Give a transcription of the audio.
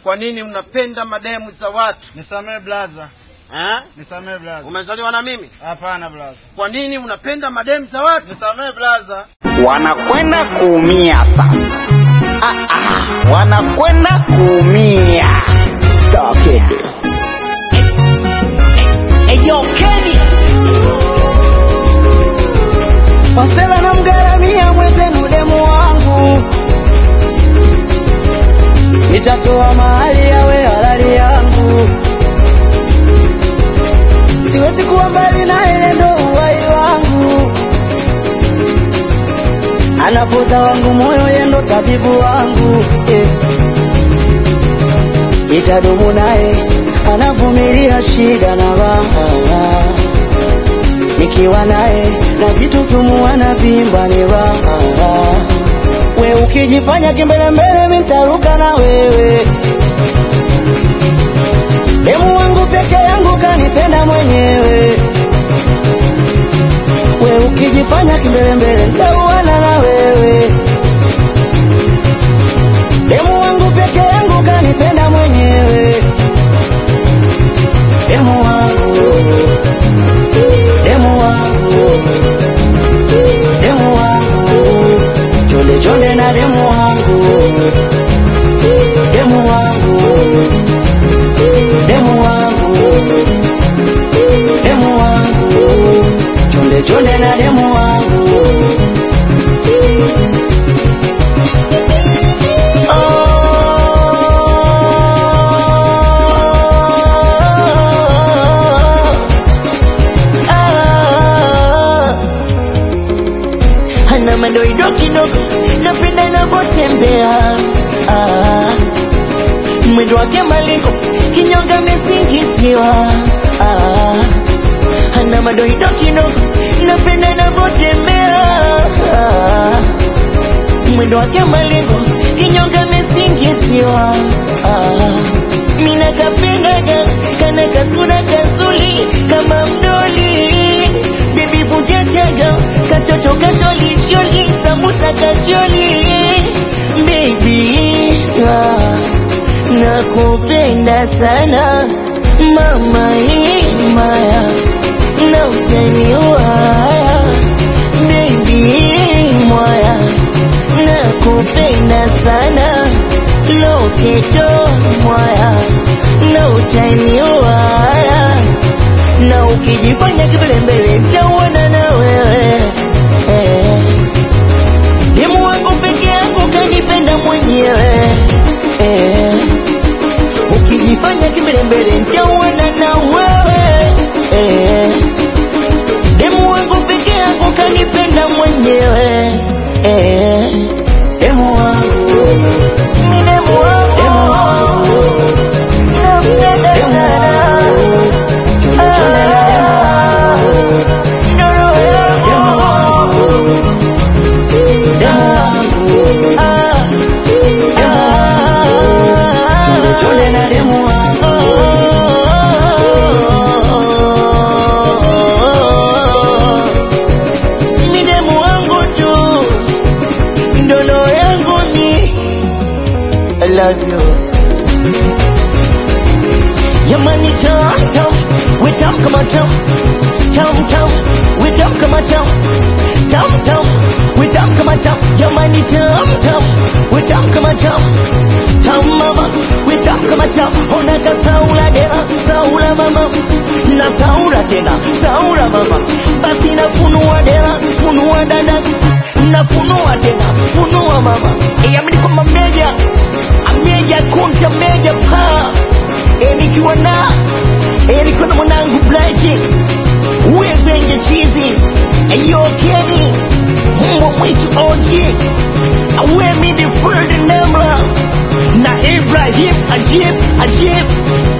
kwa nini mnapenda mademu za watu Nisamee blaza, eh? nisamee blaza. umezaliwa na mimi Hapana blaza, kwa nini mnapenda mademu za watu nisamee blaza. wanakwenda kuumia sasa. Ah, ah, wanakwenda kuumia. Starkid. Eyo Kenny Wasela na mgaramia mwenzenu demu wangu Nitatoa mahali yawe halali yangu Siwezi kuwa mbali na ile ndo uhai wangu Anapoza wangu moyo yendo tabibu wangu eh. Itadumu naye anavumilia shida na raha nikiwa naye na vitu tumuana vimba ni raha we ukijifanya kimbelembele mitaruka na wewe demu wangu peke yangu kanipenda mwenyewe we ukijifanya kimbelembele nitauana na wewe demu wangu peke yangu kanipenda mwenyewe demu wangu demu wangu demu wangu chonde chonde na demu wangu demu wangu demu wangu demu wangu chonde chonde na demu wangu ana madoido kidogo, napenda inavyotembea ah. mwendo wake malengo, kinyonga amesingiziwa ah. ana madoido kidogo, napenda inavyotembea ah. mwendo wake malengo, kinyonga amesingiziwa ah. mina kapendaga kana kasura kazuli kama mdoli bibi vujajaga katoto kasholisholi sambusa kacholi bebi ah, nakupenda sana mama imaya na utaniwaya bebi mwaya nakupenda sana loketo mwaya na utaniwaya na ukijifanya kibelembele nitauana na wewe eh. demu wangu peke yako kanipenda mwenyewe eh. ukijifanya kibelembele nitauana na wewe eh. demu wangu peke yako kanipenda mwenyewe eh. demu wangu mi demu wangu demu wangu demu wangu I love you. Jamani tam tam, we tam kama tam, tam tam, we tam kama tam, tam tam, we tam kama tam. Jamani tam tam, we tam kama tam, tam mama, we tam kama tam. Ona ka saula dera, saula mama, na saula tena, saula mama. Basi nafunua dera, funua dada, nafunua tena, funua mama. Yamini kwamba meja, ameja kunta meja paa Eh, nikiwa na eh, nikiwa na mwanangu Blaji Wezenje chizi Ayo Kenny Mbwa mwitu OG Awe midi Ferdinand Namla Na Ibrahim Ajib Ajib